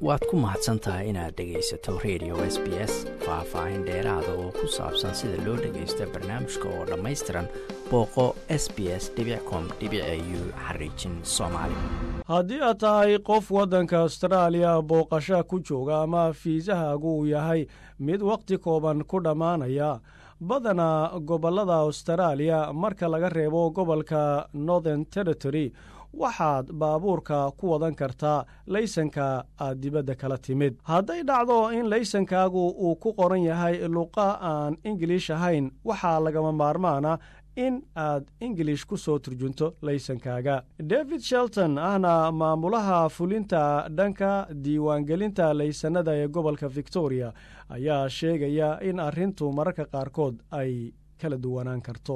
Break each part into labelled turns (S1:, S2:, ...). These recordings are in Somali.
S1: waad ku mahadsan tahay inaad dhegaysato radio s b s faah-faahin dheeraada oo ku saabsan sida loo dhagaysto barnaamijka oo dhammaystiran booqo s b s com u xariijin soomaali
S2: haddii aad tahay qof waddanka astraaliya booqasha ku jooga ama fiisahaagu uu yahay mid wakhti kooban ku dhammaanaya badanaa gobollada austraaliya marka laga reebo gobolka northern territory waxaad baabuurka ku wadan kartaa laysanka aad dibadda kala timid hadday dhacdo in laysankaagu uu ku qoran yahay luqa aan ingiliish ahayn waxaa lagama maarmaana in aad ingilish ku soo turjunto laysankaaga david shelton ahna maamulaha fulinta dhanka diiwaangelinta laysanada ee gobolka victoria ayaa sheegaya in arrintu mararka qaarkood ay kala duwanaan karto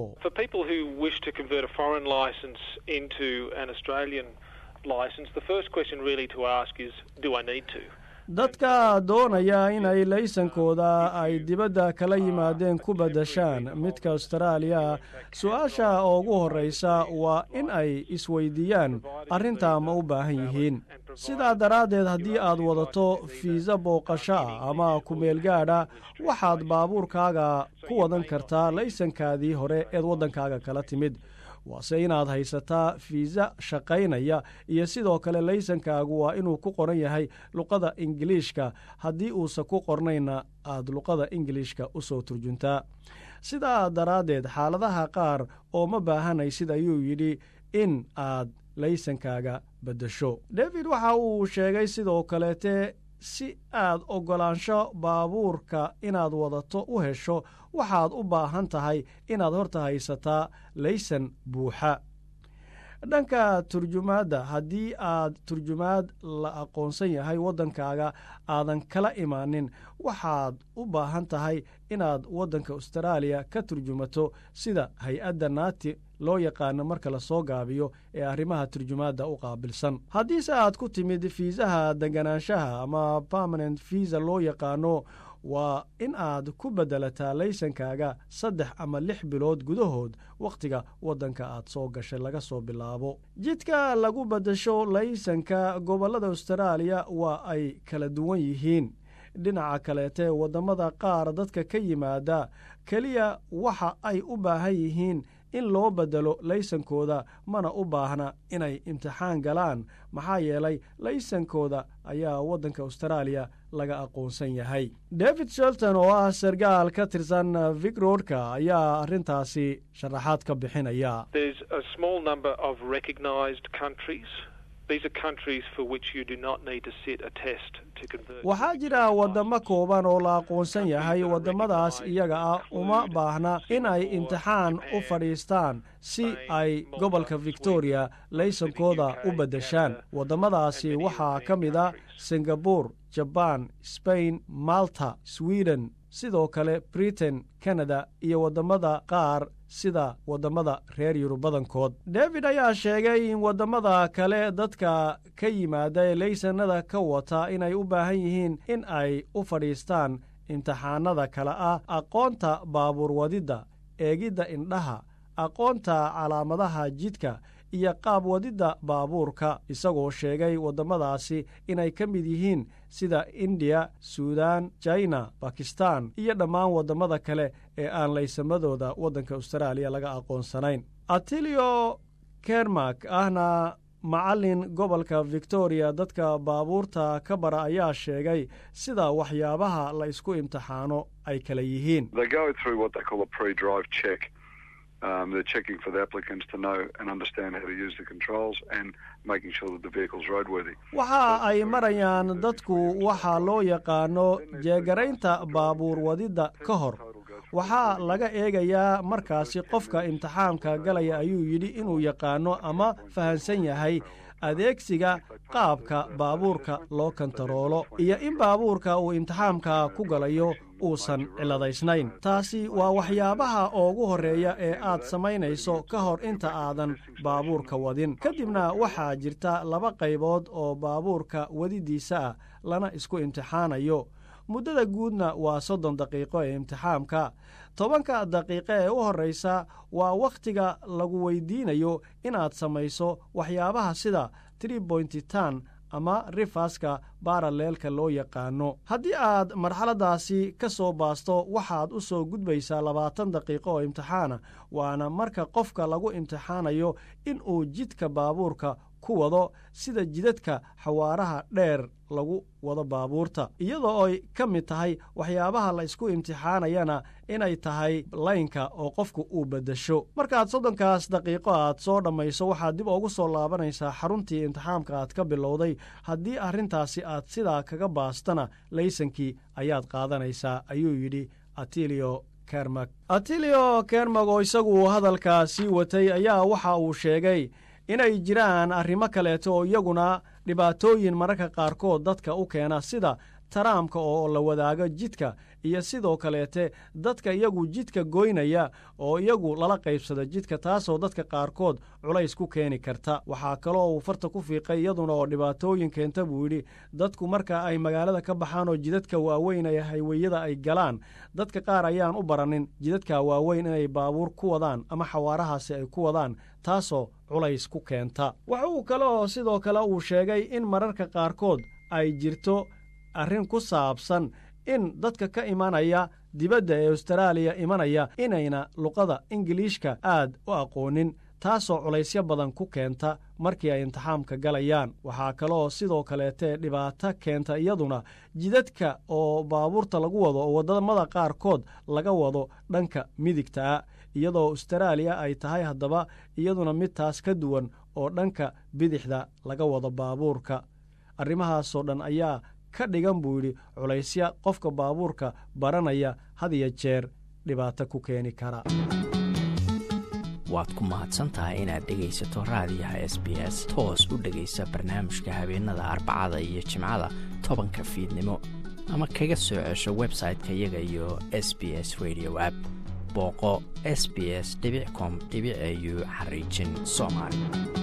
S2: dadka doonaya inay laysankooda ay dibadda kala yimaadeen ku beddashaan midka austraaliya su-aasha ugu horraysa waa in ay isweydiiyaan arrintaa ma u baahan yihiin sidaa daraaddeed haddii aad wadato fiisa booqasho ah ama kumeelgaadha waxaad baabuurkaaga ku wadan kartaa laysankaadii hore eed waddankaaga kala timid waase inaad haysataa fiisa shaqaynaya iyo sidoo kale laysankaagu waa inuu ku qoran yahay luqada ingiliishka haddii uusan ku qornayna aad luqada ingiliishka u soo turjuntaa sidaa daraaddeed xaaladaha qaar oo ma baahanaysid ayuu yidhi in aad laysankaaga beddesho david waxa uu sheegay sidoo kaleete si aad oggolaansho baabuurka inaad wadato u hesho waxaad u baahan tahay inaad horta haysataa laysan buuxa dhanka turjumaadda haddii aad turjumaad la aqoonsan yahay waddankaaga aadan kala imaanin waxaad u baahan tahay inaad waddanka austraaliya ka turjumato sida hay-adda naati loo yaqaano marka la soo gaabiyo ee arrimaha turjumaadda u qaabilsan haddiise aad ku timid fiisaha deganaanshaha ama permanent fiisa loo yaqaano waa in aad ku beddelataa laysankaaga saddex ama lix bilood gudahood wakhtiga waddanka aad soo gashay laga soo bilaabo jidka lagu beddesho laysanka gobollada austraaliya waa ay kala duwan yihiin dhinaca kaleete waddamada qaar dadka ka yimaada keliya waxa ay u baahan yihiin in loo beddelo laysankooda mana u baahna inay imtixaan galaan maxaa yeelay laysankooda ayaa waddanka austraaliya laga aqoonsan yahay david shelton oo ah sargaal ka tirsan vicrodka ayaa arrintaasi sharaxaad ka bixinaya waxaa jira waddamo kooban oo la aqoonsan yahay waddamadaas iyaga ah uma baahna in ay imtixaan u fadhiistaan si ay gobolka victoria laysankooda u beddeshaan waddamadaasi waxaa ka mid a singabur jabaan sbain malta sweden sidoo kale britain kanada iyo waddamada qaar sida waddamada reer yurub badankood david ayaa sheegay in waddamada kale dadka ka yimaada ee laysanada ka wata inay u baahan yihiin in ay u fadhiistaan imtixaanada kale ah aqoonta baabuur wadidda eegidda indhaha aqoonta calaamadaha jidka iyo qaab wadidda baabuurka isagoo sheegay waddamadaasi inay ka mid yihiin sida indiya suudan jina bakistan iyo dhammaan waddamada kale ee aan laysamadooda waddanka austraaliya laga aqoonsanayn atilio kermak ahna macallin gobolka victoria dadka baabuurta ka bara ayaa sheegay sida waxyaabaha la isku imtixaano ay kala yihiin
S3: Um, they're checking for the applicants to know and understand how to use the controls and making sure that the vehicle's roadworthy.
S2: waxa ay marayaan dadku waxaa loo yaqaano jeegaraynta baabuur wadidda ka hor waxaa laga eegayaa markaasi qofka imtixaamka galaya ayuu yidhi inuu yaqaano ama fahansan yahay adeegsiga qaabka baabuurka loo kantaroolo iyo in baabuurka uu imtixaamka ku galayo uusan ciladaysnayn taasi waa waxyaabaha ugu horreeya ee aad samaynayso ka hor inta aadan baabuurka wadin kadibna waxaa jirta laba qaybood oo baabuurka wadidiisa ah lana isku imtixaanayo muddada guudna waa soddon daqiiqo ee imtixaamka tobanka daqiiqo ee u horraysa waa wakhtiga lagu weydiinayo inaad samayso waxyaabaha sida tribointitan ama rifaska baaraleelka loo yaqaano haddii aad marxaladdaasi ka soo baasto waxaad u soo gudbaysaa labaatan daqiiqo oo imtixaana waana marka qofka lagu imtixaanayo in uu jidka baabuurka ku wado sida jidadka xawaaraha dheer lagu wado baabuurta iyadoo ay ka mid tahay waxyaabaha la isku imtixaanayana inay tahay laynka oo qofku uu beddesho markaad soddonkaas daqiiqo aad soo dhammayso waxaad dib ugu soo laabanaysaa xaruntii imtixaamka aad ka bilowday haddii arrintaasi aad sidaa kaga baastana laysankii ayaad qaadanaysaa ayuu yidhi atilio kermag atilio kermag oo isagu hadalkaa sii watay ayaa waxa uu sheegay inay jiraan arrimo kaleeto oo iyaguna dhibaatooyin mararka qaarkood dadka u keena sida taraamka oo la wadaago jidka iyo sidoo kaleete dadka iyagu jidka goynaya oo iyagu lala qaybsado jidka taasoo dadka qaarkood culays ku keeni karta waxaa kaloo uu farta ku fiiqay iyaduna oo dhibaatooyin keenta buu yidhi dadku marka ay magaalada ka baxaan oo jidadka waaweyn ee hayweyada ay galaan dadka qaar ayaan u baranin jidadka waaweyn inay baabuur ku wadaan ama xawaarahaasi ay ku wadaan taasoo culays ku keenta waxa uu kale oo sidoo kale uu sheegay in mararka qaarkood ay jirto arrin ku saabsan in dadka ka imanaya dibadda ee astaraaliya imanaya inayna luqada ingiliishka aad u aqoonin taasoo culaysyo badan ku keenta markii ay imtixaamka galayaan waxaa kaleoo sidoo kaleete dhibaato keenta iyaduna jidadka oo baabuurta lagu wado oo waddamada qaarkood laga wado dhanka midigtaa iyadoo astaraaliya ay tahay haddaba iyaduna mid taas ka duwan oo dhanka bidixda laga wado baabuurka arrimahaasoo dhan ayaa ka dhigan buu yidhi culaysya qofka baabuurka baranaya had iyo jeer dhibaato ku keeni kara
S1: waad ku mahadsantahay inaad dhegaysato raadiyaha s b s toos u dhegaysa barnaamijka habeenada arbacada iyo jimcada tobanka fiidnimo ama kaga soo cesho website-ka iyaga iyo s b s radio app booqo s b s com au xariijin soomaali